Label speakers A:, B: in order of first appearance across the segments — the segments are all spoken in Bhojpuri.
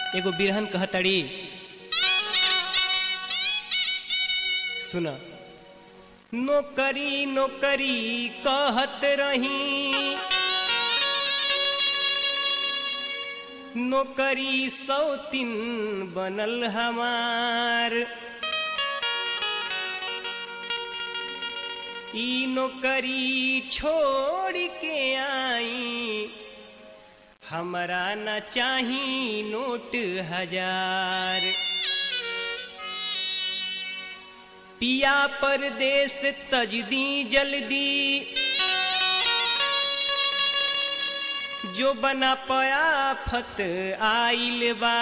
A: एगो बिरहन कहतड़ी सुन नौकरी नौकरी कहत रही नौकरी सौतिन बनल हमार ई नौकरी छोड़ के आई हमरा न चाही नोट हजार पिया परदेश तजदी जल्दी जो बना पया फत आइल बा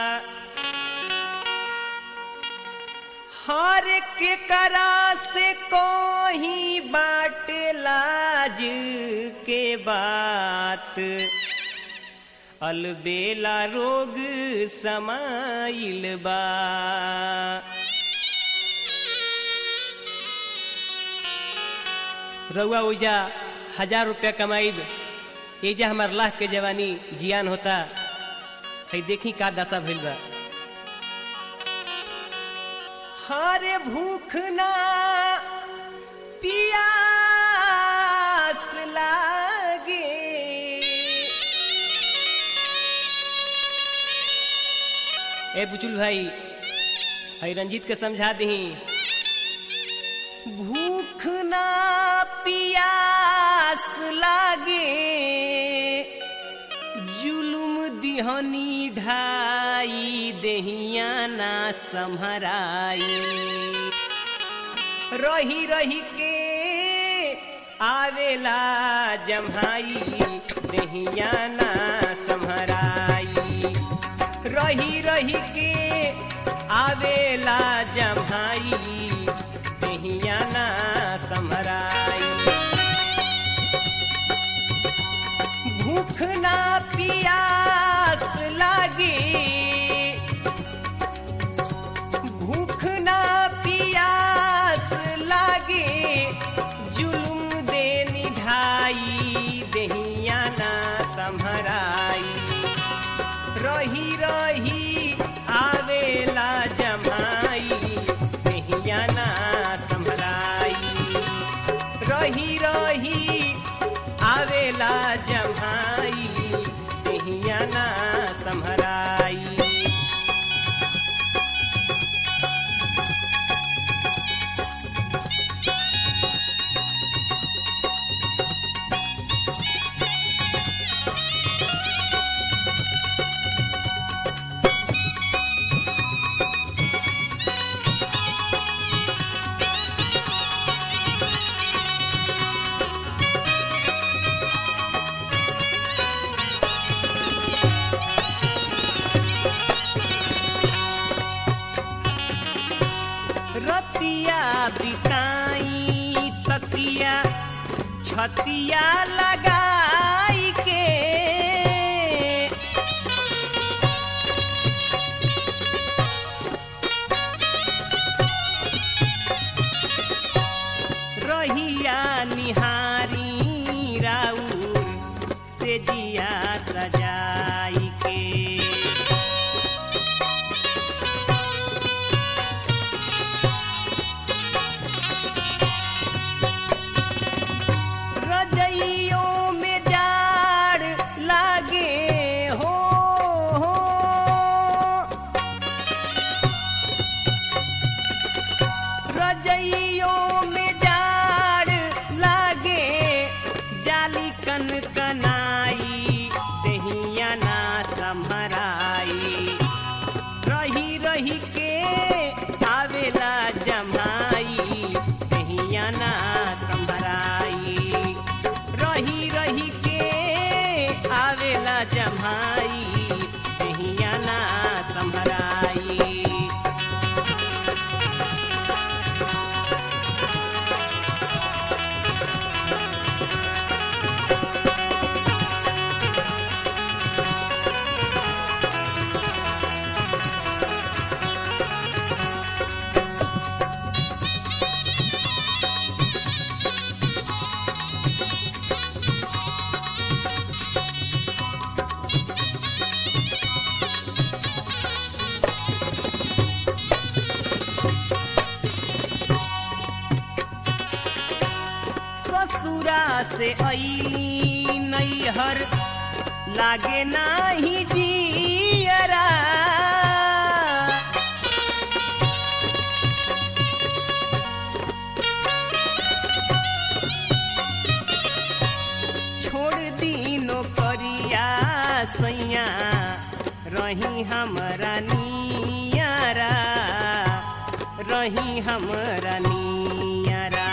A: हर के करा से कोही बाट लाज के बात अलबेला रोग समाइल बा रउआ ओइजा हजार रुपया कमाइब एजा हमार लाख के जवानी जियान होता है देखी का दशा भइल बा हरे भूख ना पियास लागे ए बुचुल भाई है रंजीत के समझा दही भूख ना पियास लागे जुलुम दिहनी ढाई देहिया ना संहराई रही रही के आवेला जम्हाई देहिया ना संहराई रही रही के आवेला जम्हाई देहिया ना संहराई भूख ना पियास लागे भूख ना पियास लागे जुलुम दे निधाई देहिया ना संभराई रही रही आवेला जमाई देहिया ना संभराई रही रही आवेला जमाई देहिया ना संभराई रतिया बिताई तकिया छतिया लगाई के रहिया निहारी राउर से जिया सजाई के रजइयों में जाड़ लागे हो, हो। रजइयों में जाड़ लागे जाली कन कनाई दहिया ना संभराई रही रही के आवेला जमाई दहिया ना संभराई रही रही के आवेला जमाई दहिया ना संभराई से अली नैहर लागे नाही जियरा छोड़ दीनो करिया सैया रही हमरा नियारा रही हमरा नियारा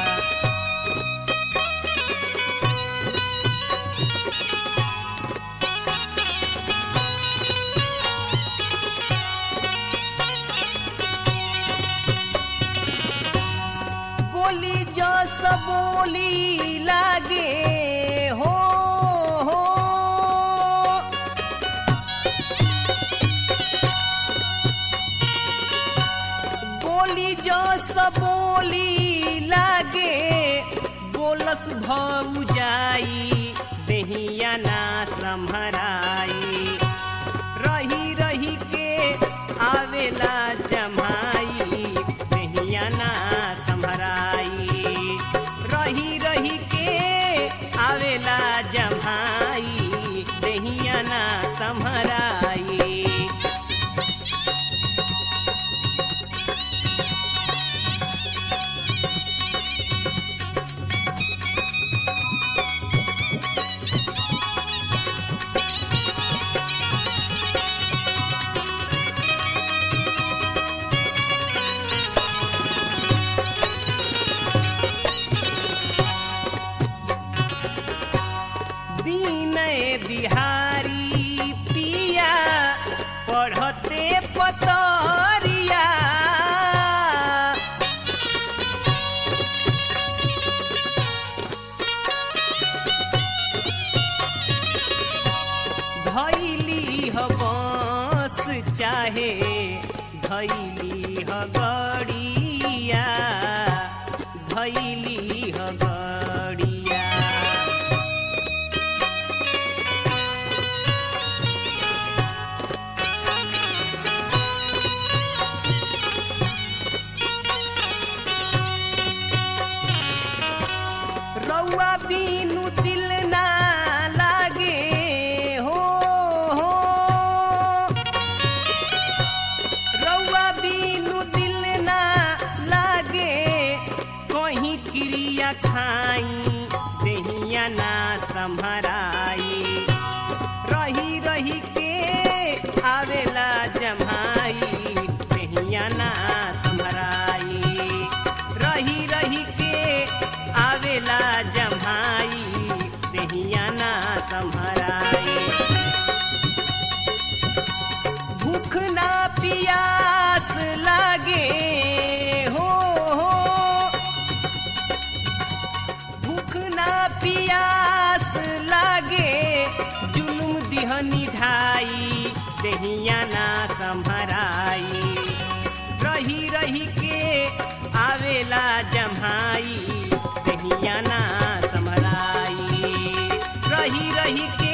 A: बोली जस बोली लागे हो हो बोली जस बोली लागे बोलस भऊ जाई देहिया ना सम्हराई रही रही के आवेला जमाई देहिया ना सम्हराई रही रही के आवेला जमाई देहिया ना सम्हराई विनय बिहारी पिया पढ़ते पतरिया धैली ह बस चाहे धैली ह गड़िया धैली ह गड़िया रउआ बीनु दिल ना लागे हो हो रउआ बीनु दिल ना लागे कहीं क्रिया खाई देहिया ना संभराई रही रही के आवेला जमाई देहिया ना संभराई रही रही के आवेला जमाई देहिया ना संभराई भूख ना पियास लागे हो हो भूख ना पियास लागे जुलुम दिहनी ढाई देहिया ना संभराई रही रही के आवेला जमाई देहिया ना संभराई रही रही के